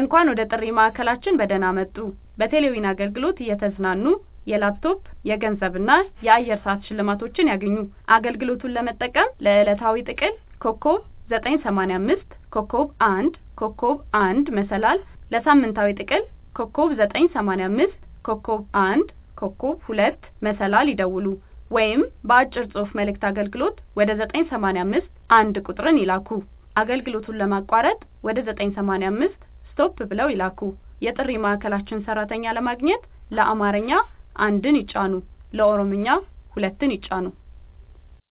እንኳን ወደ ጥሪ ማዕከላችን በደህና መጡ! በቴሌዊን አገልግሎት እየተዝናኑ የላፕቶፕ፣ የገንዘብና የአየር ሰዓት ሽልማቶችን ያግኙ! አገልግሎቱን ለመጠቀም ለዕለታዊ ጥቅል *985 *1 *1 መሰላል ለሳምንታዊ ጥቅል *985 *1 *2 መሰላል ይደውሉ ወይም በአጭር ጽሑፍ መልዕክት አገልግሎት ወደ 985 1 ቁጥርን ይላኩ። አገልግሎቱን ለማቋረጥ ወደ 985 ስቶፕ ብለው ይላኩ። የጥሪ ማዕከላችን ሰራተኛ ለማግኘት ለአማርኛ አንድን ይጫኑ ለኦሮምኛ ሁለትን ይጫኑ